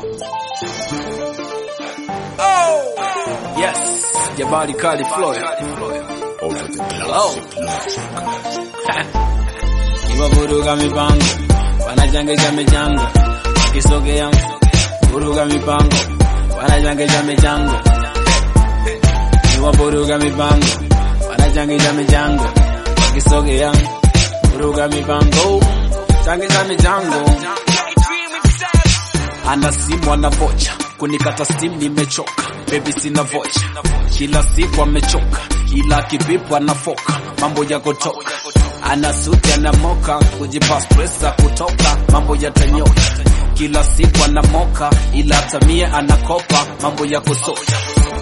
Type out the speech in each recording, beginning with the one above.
Oh! Yes, Jabari Kali Floyd. Over the Oh. Iwavuruga mipango, wanajangeja michango, wakisogea vuruga mipango, wanajangeja michango. Iwavuruga mipango, wanajangeja michango, wakisogea vuruga mipango, changeja michango. Ana simu ana vocha, kunikata steam nimechoka, baby sina vocha, kila siku amechoka, ila kivipu anafoka, mambo ya kutoka, ana suti ana moka, kujipa stressa kutoka, mambo yatanyoka, kila siku anamoka, ila tamie anakopa, mambo ya kusoka,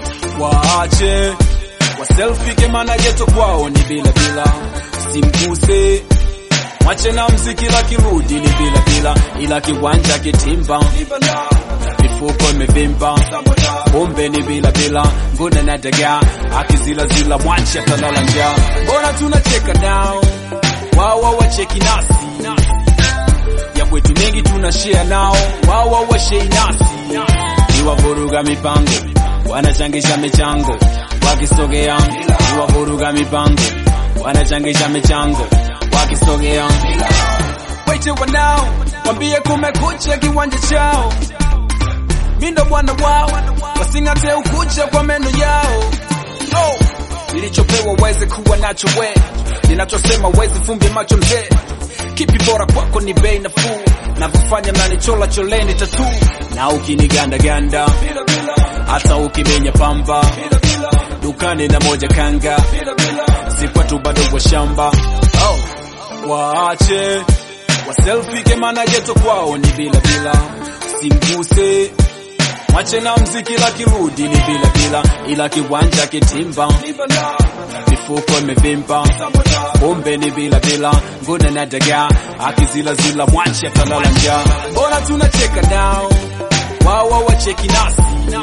waache wa selfie kemana geto kwao ni bila bila, simguse Mwache na mziki la kirudi ni bila bila, ila kiwanja kitimba, mifuko imevimba, pombe ni bila bila, ngune na dagaa akizila zila, mwache atalala njaa. Mbona tunacheka nao, wao wacheki nasi, ya kwetu mengi tuna share nao, wao washei nasi, iwavuruga mipango, wanachangisha michango, wakisogea iwavuruga mipango, wanachangisha michango wakisogea waite wanao wambie kumekucha kiwanja chao mindo bwana wao wasing'ate ukucha kwa meno yao oh. nilichopewa weze kuwa nacho we ninachosema wezi fumbi macho mzee kipi bora kwako ni bei nafuu navyofanya mnanichola choleni tatu na ukinigandaganda hata ukimenya pamba dukani na moja kanga sikwatu bado kwa shamba oh waache waselfie kemana geto kwao ni bila bila, simguse mwache na mziki la kirudi ni bila bila, ila kiwanja kitimba, mifuko imevimba, pombe ni bila bila, ngune na dagaa akizila zila, mwache atalala njaa. Mbona tunacheka nao, wao wacheki nasi,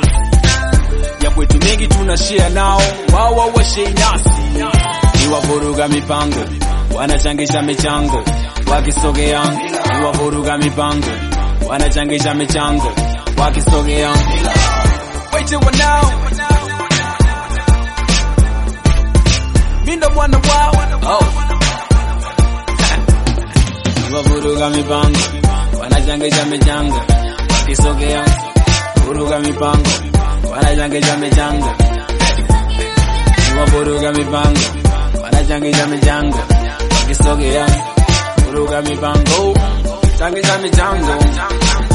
ya kwetu mengi tuna share nao, wao washei nasi, iwavuruga mipango wanachangisha michango wakisogea, iwavuruga mipango, wanachangisha michango wakisogea, waite wanao mindo bwana wao oh. iwavuruga mipango, wanachangisha michango wakisogea, vuruga mipango, wanachangisha michango iwavuruga mipango, wanachangisha michango wakisogea vuruga mipango changisha michango